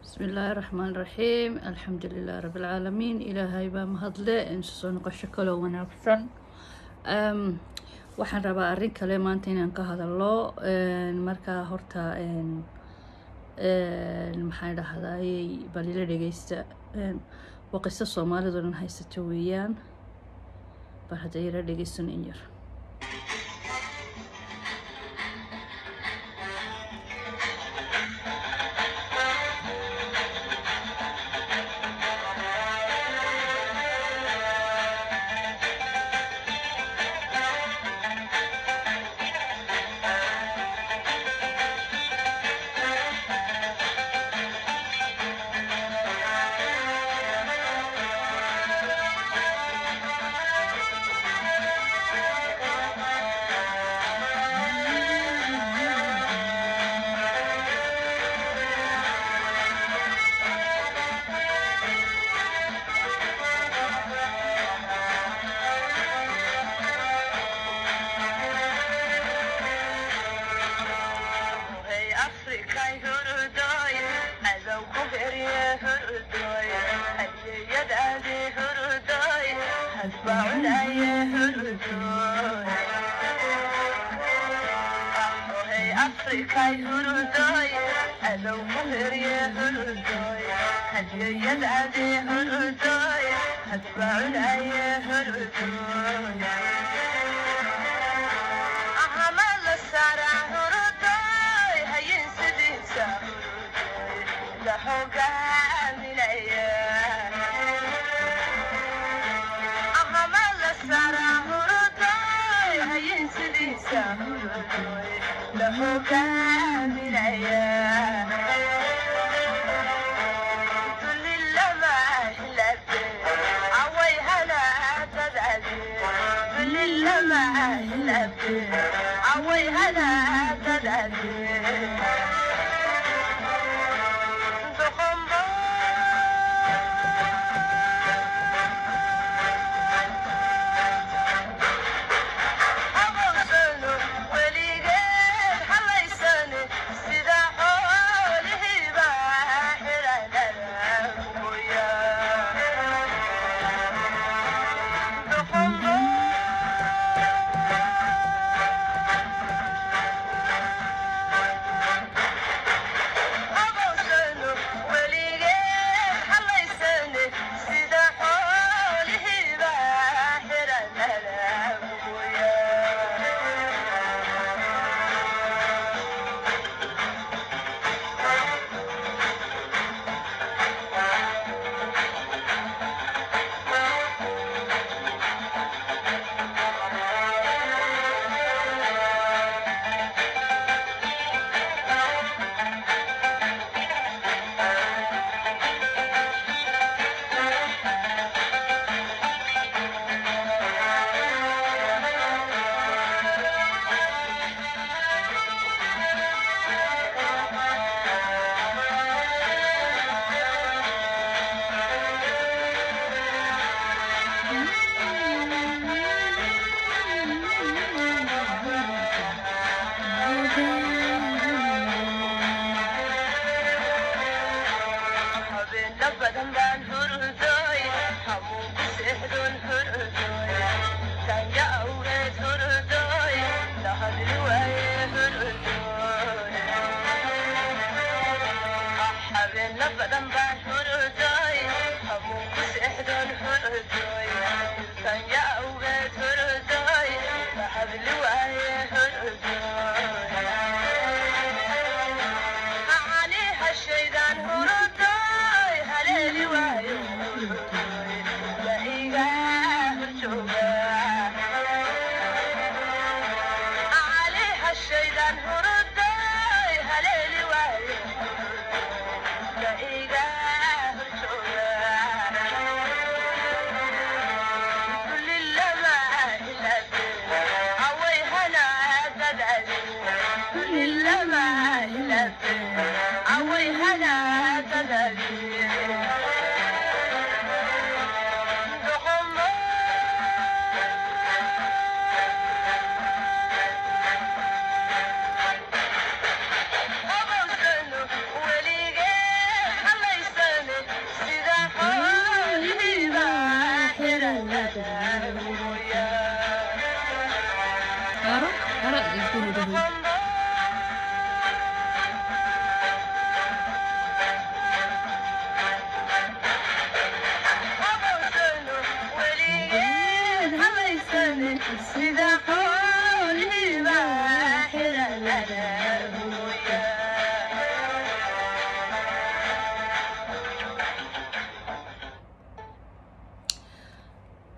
bismi illaahi raxmaan raxiim alxamdu lilahi rabi alcaalamiin ilaahay baa mahadle insu soo noqosho kaloo wanaagsan waxaan rabaa arrin kale maanta inaan ka hadalo markaa horta maxaan dhahdaayey balila dhegeysta waa qiso soomaalidu dhan haysato weeyaan bal hadda yara dhegeysan in yar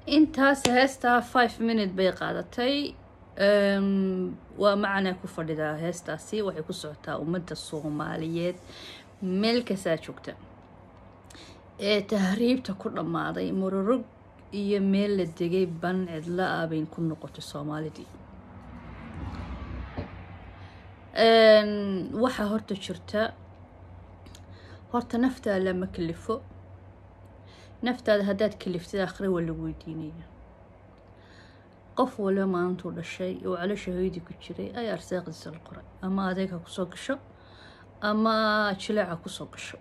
intaas heestaa five minute bay qaadatay waa macanaa ku fadhidaa heestaasi waxay ku socotaa ummadda soomaaliyeed meel kastaa joogta ee tahriibta ku dhammaaday mururug iyo meel la degay ban cidla ah bay ku noqotay soomaalidii waxaa horta jirta horta naftaada lama kalifo naftaada haddaad kaliftid akhre waa lagu weydiinaya qof waliba maalintuu dhashay oo calosha hooyadii ku jiray ayaa arsaaqdiisa la qoray ama adeeg ha kusoo gasho ama jileec ha kusoo gasho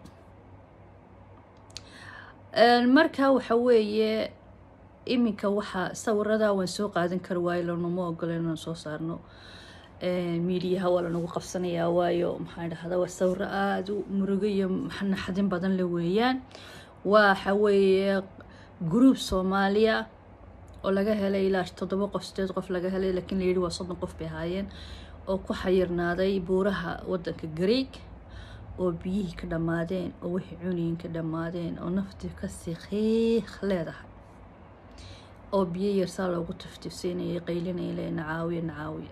markaa waxa weeye iminka waxaa sawiradaa waan soo qaadan kari waayo lanuma ogola inaan soo saarno miidiyaha waa lanagu qabsanayaa waayo maxaan dhahdaa waa sawiro aada u murugo iyo naxdin badan le weeyaan waxa weeye group soomaaliya oo laga helay ilaa toddoba qof sideed qof laga helay laakiin layidhi waa soddon qof bay ahaayeen oo ku xayirnaaday buuraha waddanka greeg oo biyihii ka dhammaadeen oo wixii cuniyin ka dhammaadeen oo naftii kasii qiiq leedahay oo biyo yarsaa loogu tiftifsiinayay qaylinaya le nacaawiya nacaawiya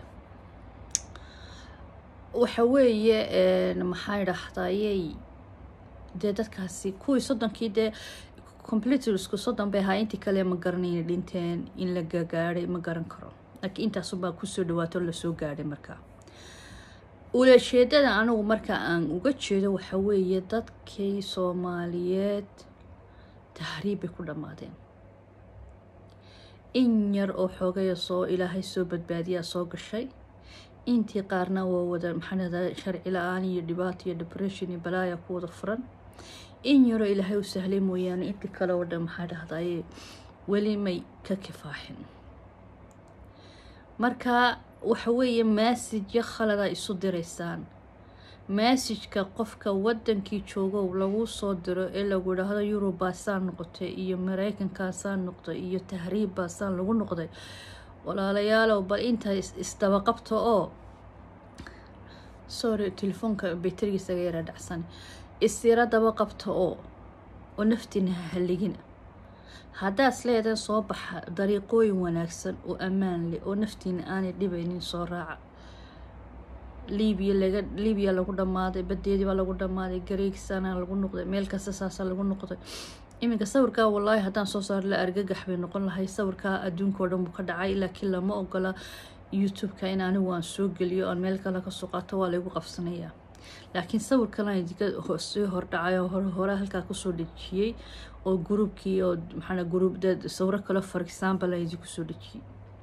waxa weeye maxaa idhaahdayey dee dadkaasi kuwii soddonkii dee completersku soddon bay ahaa intii kale ma garanayna dhinteen in la gagaadhay ma garan karo laakiin intaasubaa kusoo dhawaato lasoo gaadhay markaa ulajeedada anigu marka aan uga jeedo waxa weeye dadkii soomaaliyeed tahriib bay ku dhammaadeen in yar oo xoogaya soo ilaahay soo badbaadiyaa soo gashay intii qaarna waa wada maxaanada sharci la-aan iyo dhibaato iyo depression iyo balaaya ku wada furan in yaroo ilaahay u sahlay mooyaane intii kale oo dhan maxaa dhahdaye weli may ka kifaaxin marka waxa weeye massajyo khalada isu diraysaan massajka qofka wadankii joogo lagu soo diro ee lagu idhaahdo yurub baasaan noqotay iyo mareykankaasaan noqday iyo tahriib baasaan lagu noqday walaalayaalow bal inta isdaba qabto oo sorry telefoonka bayterigiisaga yara dhacsan isira daba qabto oo oo naftiina hahaligina haddaad isleedahay soo baxa dariiqooyin wanaagsan oo ammaan leh oo naftiina aanay dhibaynin soo raaca libiya laga libiya lagu dhammaaday badeedii baa lagu dhammaaday gareegsana lagu noqday meel kasta saasa lagu noqday iminka sawirkaa wallaahi haddaan soo saaro la argagax bay noqon lahay sawirkaa adduunka oo dhan buu ka dhacay laakiin lama ogola youtube-ka in anigu aan soo geliyo aan meel kale kasoo qaato waa laygu qabsanayaa laakiin sawir kalan idinka sii hordhacay oo hore hore halkaa kusoo dhejiyey oo gruubkii oo maxaa gruub sawiro kale for example aan idinku soo dhejiyey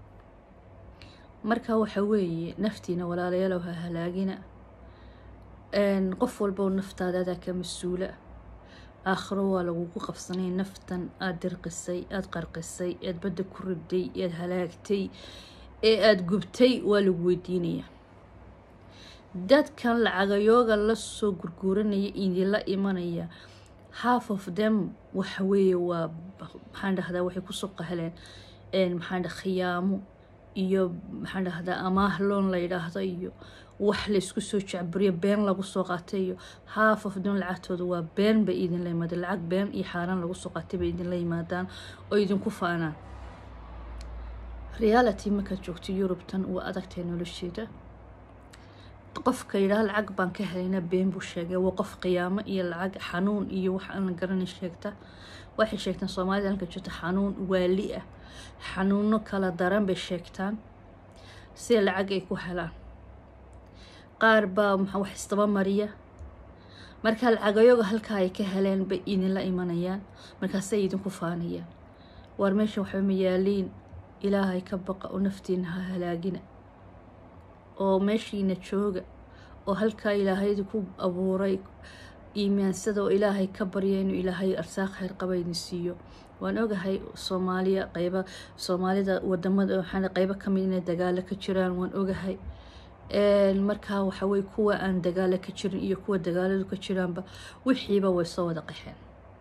marka waxa weeye naftiina walaalayaalow ha halaagina qof walba oo naftaada adaa ka mas-uula aakhiro waa lagugu qabsanay naftan aada dirqisay aada qarqisay aada badda ku riday aada halaagtay ee aada gubtay waa lagu weydiinayaa dadkan lacagayooga lasoo gurguuranaya idinla imanaya half of them waxa weeye waa maxaan dhahdaa waxay kusoo qahleen maxaan dha khiyaamo iyo maxaan dhahdaa amaah loon la yidhaahdo iyo wax laysku soo jacburiyo been lagu soo qaatay iyo half of them lacagtooda waa been bay idinla yimaadeen lacag been iyo xaaraan lagu soo qaatay bay idinla yimaadaan oo idinku faanaan reality markaad joogto yurubtan waa adagtahay nolosheeda qofka yidhaha lacag baan ka helayna been buu sheegay waa qof qiyaamo iyo lacag xanuun iyo wax aan la garanay sheegta waxay sheegtaan soomaalida halka jirta xanuun waali ah xanuuno kala daran bay sheegtaan sida lacag ay ku helaan qaar baa maxaa wax isdaba mariya markaa lacagayoga halkaa ay ka heleen bay idinla imanayaan markaasay idinku faanayaan waar meesha waxba ma yaaliin ilaahay ka baqa oo naftiina ha halaagina oo meeshiina jooga oo halkaa ilaahayda ku abuuray iimaansada oo ilaahay ka barya inuu ilaahay arsaaq kheyr qaba idin siiyo waan ogahay soomaaliya qeyba soomaalida wadamada waxaan qeybo kamid inay dagaalo ka jiraan waan ogahay markaa waxawey kuwa aan dagaalo ka jirin iyo kuwa dagaaladu ka jiraanba wixiiba way soo wada qaxeen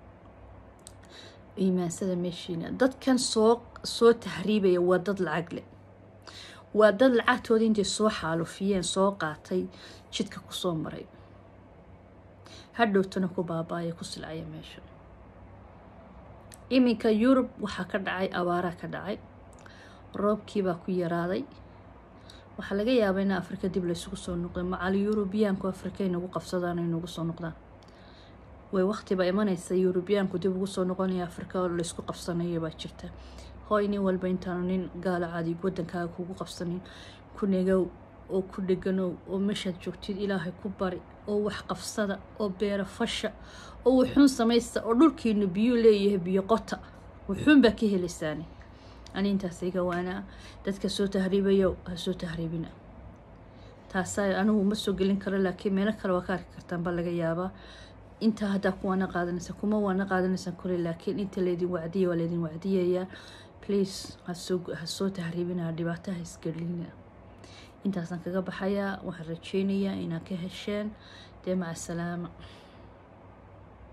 iimaansada meeshiina dadkan soo soo tahriibaya waa dad lacag leh waa dad lacagtooda intay soo xaalufiyeen soo qaatay jidka kusoo maray hadhowtana ku baaba-aya ku silcaya meesha iminka yurub waxaa ka dhacay abaaraa ka dhacay roobkiibaa ku yaraaday waxaa laga yaabaa in afrika dib laysugu soo noqday macal yurubiyaanku afrika inagu qabsadaan ay nagu soo noqdaan way waqtiba imanaysa yurubiyaanku dib ugu soo noqonaya afrika oo laysku qabsanaya baa jirta hooy nin walba intaanu nin gaalo caadi wadankaaga kugu qabsanin ku negow oo ku dheganow oo meeshaad joogtid ilaahay ku bari oo wax qabsada oo beera fasha oo wuxuun samaysta oo dhulkiinu biyuu leeyahay biyo qota wuxuun baa ka helaysaani ani intaas iga waanaa dadka soo tahriibayo ha soo tahriibina taasaa anigu ma soo gelin karo laakiin meelo kale waa ka arki kartaan baa laga yaabaa intaa haddaa kuwaana qaadanaysa kuma waana qaadanaysan kule laakiin inta laydin wacdiya waa laydin wacdiyayaa please hasoo ha soo tahriibina dhibaato ha isgelina intaasaan kaga baxayaa waxaan rajeynayaa inaad ka hesheen dee maca salaama